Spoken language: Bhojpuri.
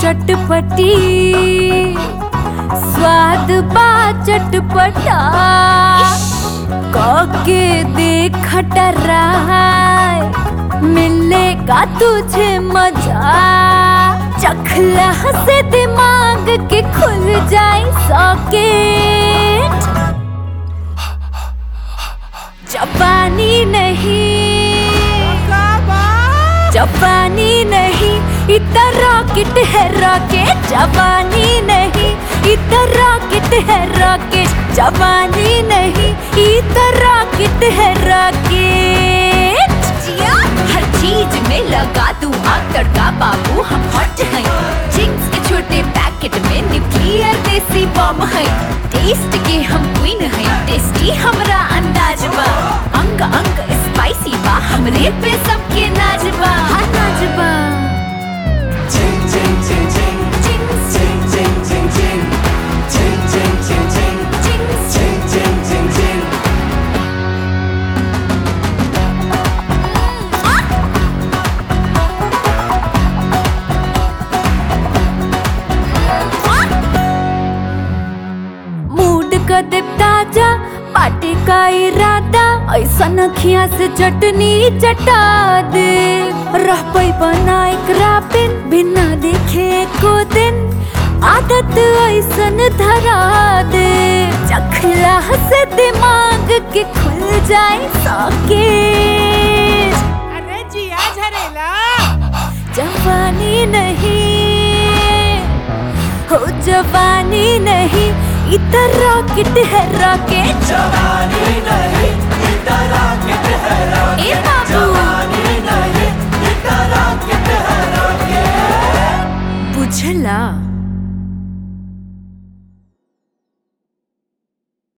चटपटी स्वाद बा चटपटा के देख टराय मिलेगा तुझे मजा चखला से दिमाग के खुल जाए सॉकेट जापानी नहीं जापानी नहीं इतना रॉकेट है रॉकेट जापानी नहीं इतना रॉकेट है रॉकेट जापानी नहीं इतना रॉकेट है रॉकेट जिया हर चीज में लगा तू आग तड़का बाबू हम हॉट हैं चिंग्स के छोटे पैकेट में न्यूक्लियर देसी बॉम्ब है टेस्ट के हम क्वीन हैं टेस्टी हमरा अंदाज बा अंग अंग स्पाइसी बा हमरे पे सबके नाज बा हाँ नाज बा Ting ting ting ting चिंग्स ting ting ting ting ting ting ting ting चिंग्स ting ting ting ting mood का दे ताजा पार्टी का इरादा ऐसा नखिया से चटनी चटा दे रह पई बना एकरा बिन बिना देखे को दिन आदत ऐसन धरा दे चखला से दिमाग के खुल जाए सॉकेट अरे जिया झरेला जवानी नहीं हो जवानी नहीं इतना रॉकेट है रॉकेट जवानी नहीं इतना रॉकेट है रॉकेट ए बाबू जवानी नहीं इतना रॉकेट है रॉकेट बुझला